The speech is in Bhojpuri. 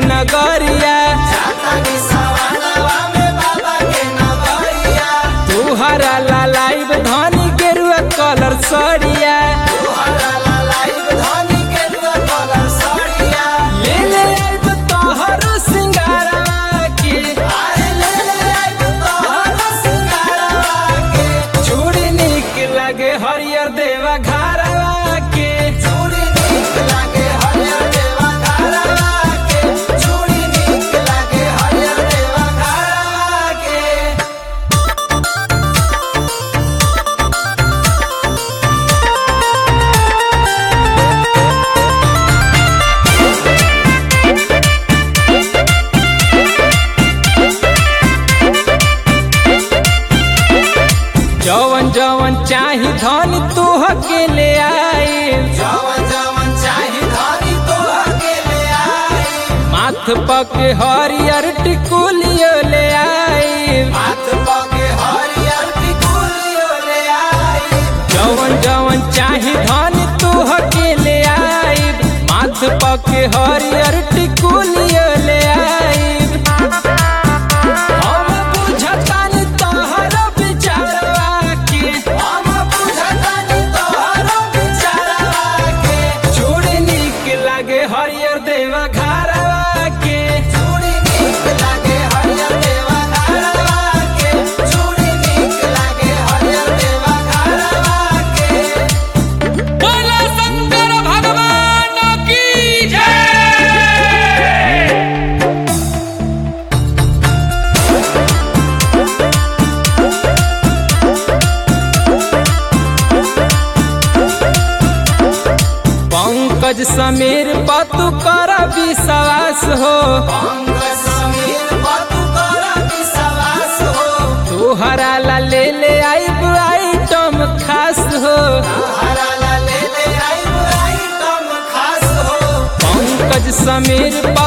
नगरिया तुहरा लाइव धनी गेरुआ कलर सड़िया ले ले आइब तोहरो सिंगारवा के चूड़ी निक लगे हरियर देवा घरवा के जवन जवन चाही धन तोह के ले आए माथ पक हरियर टिकुलियो ले आए जवन जवन चाही धन तोह के ले आए माथ पक हरियर टिकुलियो ले आए हम बुझतानी तोहरो विचारवा के चूड़ी निक लागे हरियर देवा घरवा के बोला शंकर भगवान की जय पंकज समीर पतु कर विश्वास हो तोहरा ला ले ले आइब आइटम खास हो पंकज समीर